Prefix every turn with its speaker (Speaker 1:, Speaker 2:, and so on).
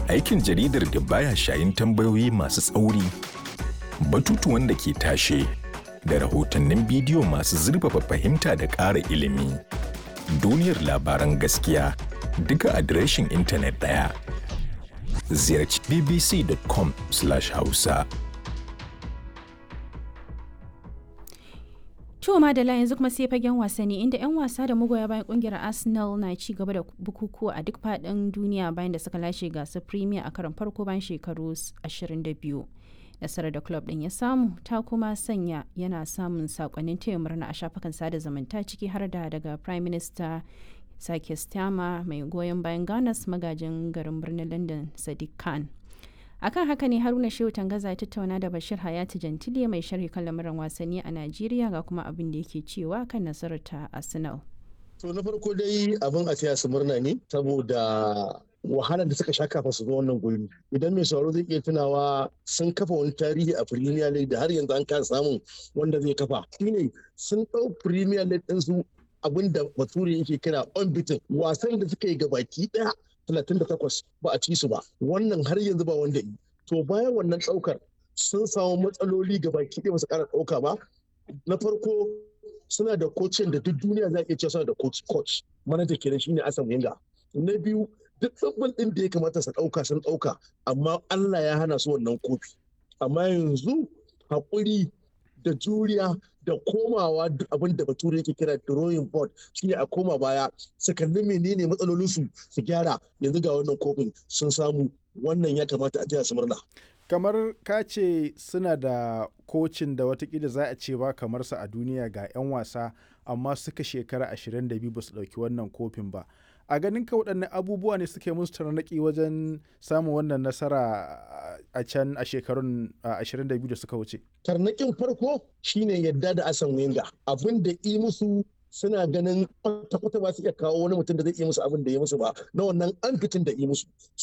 Speaker 1: Aikin jaridar da baya shayin tambayoyi masu tsauri, batutuwan da ke tashe, da rahotannin bidiyo masu zurfafa fahimta da ƙara ilimi. Duniyar labaran gaskiya duka adireshin intanet ɗaya. Ziyarci bbc.com/hausa.
Speaker 2: To madala yanzu kuma sai fagen wasanni inda 'yan wasa da magoya bayan kungiyar Arsenal na ci gaba da bukukuwa a duk faɗin duniya bayan da suka lashe gasar Premier a karon farko bayan shekaru 22. Nasarar da club ɗin ya samu ta kuma sanya yana samun sakonnin taya murna a shafukan sada zumunta ciki har da daga Prime Minister Sake Stama mai goyon bayan Ganas magajin garin birnin London Sadiq Khan. akan haka ne haruna shehu tangaza ya tattauna da bashir hayati jantile mai sharhi kan lamuran wasanni a najeriya ga kuma abin da yake cewa kan nasarar ta arsenal
Speaker 3: to na farko dai abin a taya su murna ne saboda wahalar da suka sha kafa su zo wannan gurbi idan mai sauraro zai iya tunawa sun kafa wani tarihi a premier league da har yanzu an kasa samun wanda zai kafa shine sun ɗau premier league ɗin su abin da bature yake kira unbeaten wasan da suka yi gabaki ɗaya 38 ba a ci su ba wannan har yanzu ba wanda yi to bayan wannan ɗaukar sun samu matsaloli gabaki ɗaya ba su ƙara ɗauka ba na farko suna da kocin da duk duniya za a iya cewa suna da coach coach manaja kenan shine Asan Wenger na biyu duk tsabbal ɗin da ya kamata su ɗauka sun ɗauka amma Allah ya hana su wannan kofi amma yanzu haƙuri da juriya da komawa abin da bature yake kira drawing board shine a koma baya su kalli menene matsalolinsu su gyara yanzu ga wannan kofin sun samu wannan ya kamata a taya su murna
Speaker 4: kamar ka ce suna da kocin da watakila za a ce ba kamar sa a duniya ga 'yan wasa amma suka shekara 22 ba su ɗauki wannan kofin ba a ganin ka waɗannan abubuwa ne suke musu tarnaƙi wajen samun wannan nasara a can a shekarun 22 da suka wuce.
Speaker 3: Tarnaƙin farko shine yadda da asan wenga abin da yi musu suna ganin kwata-kwata ba su iya kawo wani mutum da zai iya musu abin da ya musu ba na wannan an fitin da yi musu